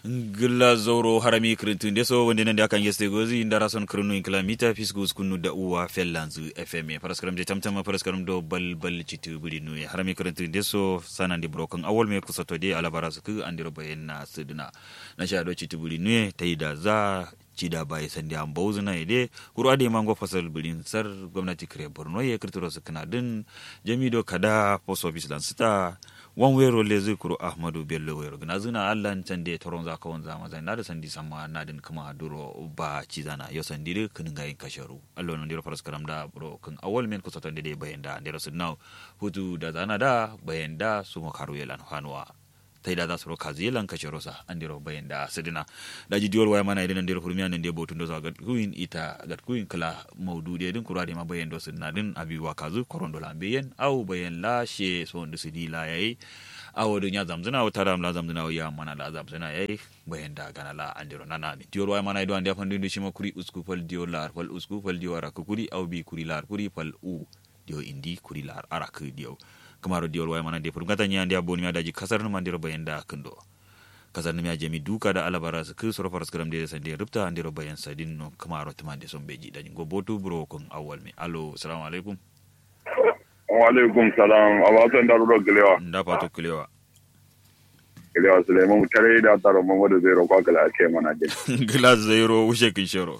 gilla zoro harami kirintu ndeso wonde nande akan yeste gozi ndara son kirinu inkla mita fisgus kunu da uwa fellanzu fm paraskaram je tamtama paraskaram do bal bal citu budi nu harami kirintu ndeso sana ndi broken awol me kusato de alabara su ku andiro bayenna suduna na sha do citu budi nu taida za cida bai sandi an bauzu na ide kuru ade mango fasal bilin sar gwamnati kare borno ya kirtiro su kana din jamido kada post office lan sita wan wero le zai kuro ahmadu bello wero gina zina allan can da toron za ka wanza maza na da sandi sama na din kuma duro ba ci zana yo sandi de kun ga yin kasharu allo non diro faras karam da bro kun awal men kusa tan de bayan da diro sun now hutu da zana da bayan da su makaru yelan hanwa tai da za su roka zelan kashe rosa an diro bayan da sidina da ji diwar waya mana idan an diro furmiya nan da botun da za ga kuin ita ga kuin kala maudu da din kura da ma bayan da sidina din abi wa kazu koron dola bayan au bayan la she so da sidi la yayi awo dun ya zamzuna wata ram la zamzuna ya mana la zamzuna yayi bayan da gana la an diro nana mi diwar waya mana idan an da fandu da shi ma kuri usku fal diyo lar fal usku fal diyo ara kuri au bi kuri lar kuri fal u diyo indi kuri lar ara ku diyo kamaro diol way mana de pour ngata nyandi aboni mi adaji kasar no mandiro bayenda kendo kasar mi ajemi duka da alabara su ku soro faras karam de sande rupta andiro bayan sadin no kamaro tumande son beji dani go botu bro kon awal mi allo assalamu alaikum wa alaikum salam abasan darudo gilewa nda pato kulewa gilewa suleiman mutare da taro mamadu zero kwa kala ake mana jin glass zero wushe kin shoro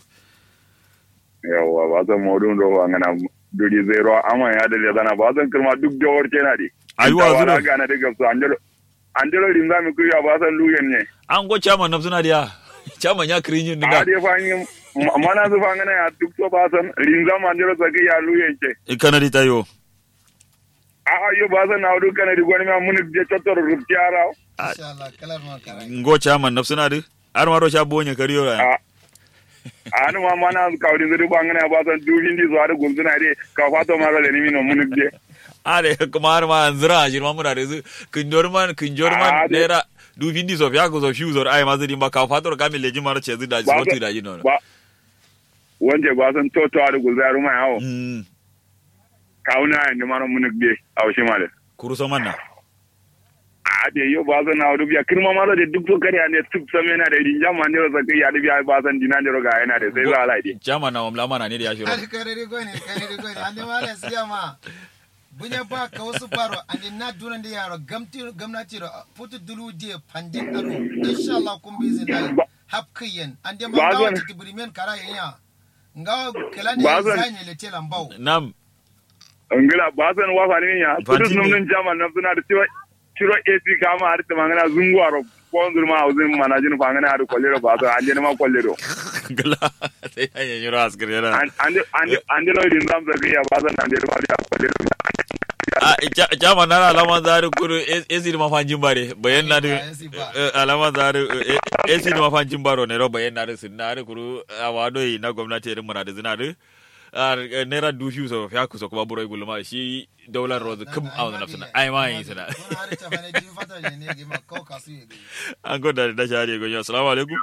yawa ba san modun do ngana duri zero amma ya da zana ba san kirma duk da warke na di Aiwa, zuro. zuro ga na daga su andelo andelo rinza mi kuya ba san luyen ne an go chairman nafsuna dia chairman ya kirin yin a da dai fa yin mana su fa ngana ya duk so ba san rinza ma andelo saki ya luyen ce kanadi tayo a a yo ba san na duk kana di gwani ma mun je chotor ruptiara Inshallah, kalar ma kara. go chairman nafsuna di ar maro sha bonye kariyo ra a anu ma mana ka wadi zuri ba ngana ba san dubin di zuwa da gunzuna de ka fato ma ga ni mino mun je are kuma har ma anzira jirma muna da su kinjorman kinjorman Ah, de- naira du vindi so fiya ko so fiu zor ai mazuri ma ka fator ka mi leji mara ce zu da Ba zo tu san- da jino ba wanda ba san to to da gulzaru ma yawo mm kauna ni mano mun je a shi male kuru so manna a de yo ba san na biya kirma ma da duk to kare ne tuk same na da rin jama ne sa kai ya da biya ba san dinan da ga yana da sai za ala di jama na wamla mana ne da ya shiro Kari kare rigo ne, kare rigo ne. Ande mala siya ma. Bunya ba ka wasu baro ande na dunan da yaro gamti gamnati ro putu dulu die pandin aro. Inshallah kun bi zin dai. Hap kiyen ande ma Ba gawa zan- titi burimen kara yenya. Ngawa kala ne Ba zan- zanye le telan bawo. nam ngila ba san wa fa ne ya Fanti kudus num ne. nan jama na suna da cewa ciro AC kama har ta mangana zunguwaro ko zurma a uzin mana jin fa ngana har kollero ba san anje ma kollero gala sai ya yi shiro askar yana ande ande ande lo din zam sa kai ya ba san ande ma ya kollero a ja- jama na alama zari kuru esi ma fanjin bare bayan na da Esi ba. eh, alama zari esi ma fanjin baro ne ro bayan na da sun na da kuru a wado yi na gwamnati irin muna da zina da a naira du fiu so fiya kusa kuma burai gulma shi daular rozu kum a wani nafsuna ai ma yi suna Wani hari ta fane jin fata ne ne gima kau kasu ya gani. an gwada da shari'a gonyo assalamu alaikum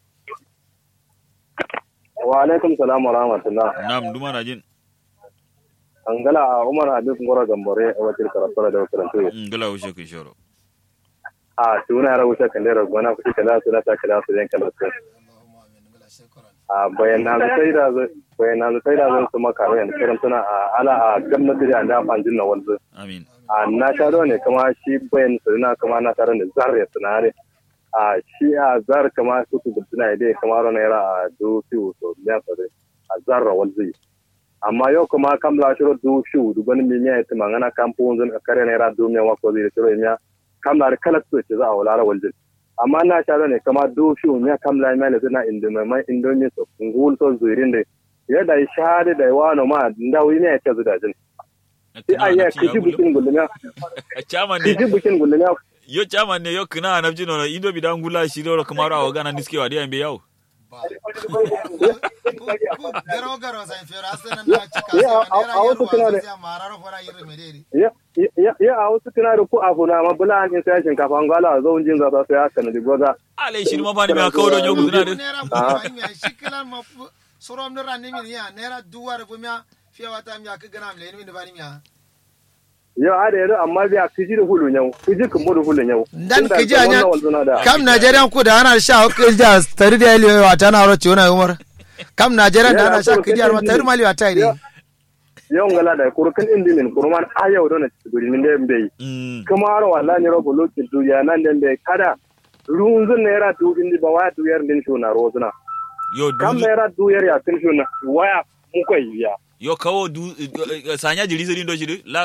wa alaikum salam wa rahmatullah nam duma na jin an gala a umar habib ngoro gambore a wakil karasara da wakil tuyo Mm, gala wuce kun shoro a tuna yara wuce kan lera gona kuci kala su da ta kala su yan kala su Allahumma amin. Ngala shukran. a bayanan da sai da zai bayanan da sai da zai su maka yan kiran tuna a ala a gwamnati da da fanjin na wanzu amin a na taro ne kuma shi bayan su na kuma na taro ne zar ya tunare a shi a zar kama su su guduna ide kama ro naira a du fiu so ya sare a zar ra wanzu amma yau kuma kam la shiro du fiu du bani mi miya ita mangana kampo zan kare naira du miya wa ko zai shiro miya kam la kala su ce za a wala ra wanzu amma na taro ne kama du fiu miya kam la miya le na indomi mai indomi so ngul so zuirin de yadda ya shahada da wano ma ndawi ne ya ce zu da jin sai a yi kiji bukin gulmiya chairman ne kiji bukin gulmiya yo chairman ne yo kina na jino no indo bidan gula shi ro kamar awa gana niskewa da yambe yawo Ba. Ku ku garo garo sai fera sai nan na cika Ya, sai a- nera a wasu yarwa suna da- sai mararo fara yirme mederi. ya ya- ya a wasu tuna da ku a funa ma bula an sai shinkafa an gwala zo jin za su ya kana di goza ale shi ma fani ma kawo don yogu zina de Nera bu ba mi shikilan ma fu- sorom nera ni mi ya nera duwar bu mi fiya wata mi ka gana mi le ni ba ni mi ya. yau ada yaro amma biya kiji da hulu yau kiji kan mu da hulu yau dan kiji anya kam Najeriya ku da ana sha kiji da tari da yaliyo wa tana ro ciwona umar kam Najeriya da ana sha kiji ma tari mali wa tai yau ngala da kurkan indi min kurman ayo don guri min da mbe kuma aro wallahi ro bolo kin du ya nan den be kada runzun naira du indi ba waya du yar din shona rozuna yo kam naira du yar ya kin shona waya mu kai ya yo kawo du sanya jiri sirin do shi la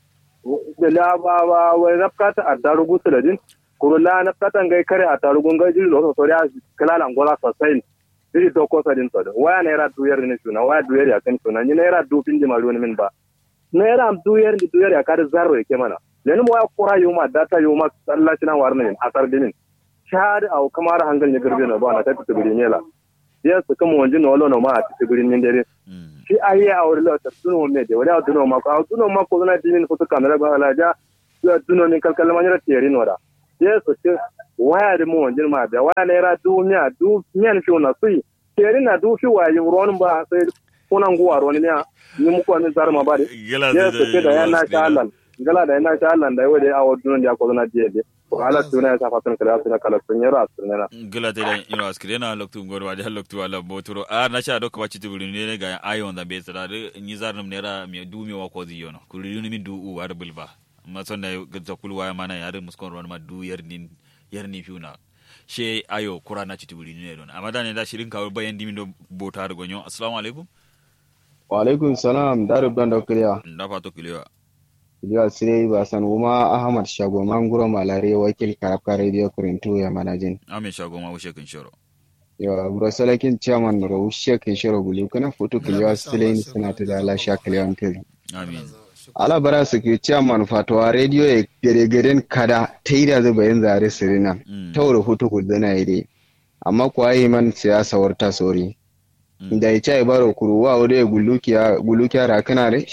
la ba ba wai nafkata a tarugu suladin kurula nafkatan gai kare a tarugun gai jiri losa sori a kalala ngola sosai jiri to ko sadin to waya naira duyar ne suna waya duyar ya kan suna ni naira du pin jima ruwan min ba naira duyar ni duyar ya kada zarro yake mana lenin waya kura yuma data yuma sallaci na warnin asar dinin shahada au kamar hangal ne garbe na ba na ta tibiri nela yes kuma wanji no lo no ma a tibiri nin dare shi ayi a wuri lauta tuno me de wala tuno ma ko tuno ma ko na dinin ko kamera ba la ja ya tuno ni kalkal ma nyara teri no da yes ce waya de mo wanjin ma da waya ne ra du miya du miyan fi na sui teri na du fi wa yin ron ba sai kuna nguwa ron ne ni mu ko ni zarma ba de yes ce da yana sha Allah gala da yana sha Allah da wai a wadun da ko na je de ala tuna ya fatan kala suna kala sun yara sunana gila te dan ino askire na loktu ngor wa da loktu ala botoro a na sha dokka wacce tibuli ne ga ayon da be tsara de ni zarnum ne ra mi du mi wa ko zi yono kuli ni mi du u war bulba ma son da ga kulwa ya mana yare muskon ron ma du yar nin yar ni fiuna she ayo kura na tibuli ne don amma da ne da shirin kawo bayan dimi do bota da gonyo assalamu alaikum wa alaikum salam darub dan dokliya da fato kilewa Iliya Sirei Basan Uma Ahmad Shago Manguro Malare wakil Karabka Radio Kurintu ya manajin. Amin Shago ma wushe kin shoro. Yawa Bro Salakin Chairman Ro wushe kin shoro gulu kana foto kiliwa Sirei ni suna ta da ala sha kiliwa ntiri. Amin. Ala bara su ke Chairman Fatuwa Radio ya gare garen kada ta yi da zuba yin zare sirina. Ta wuri foto ku zana yi dai. Amma kuwa yi man siyasa warta sori. Da ya ce baro kuruwa wadda ya gulukiya rakana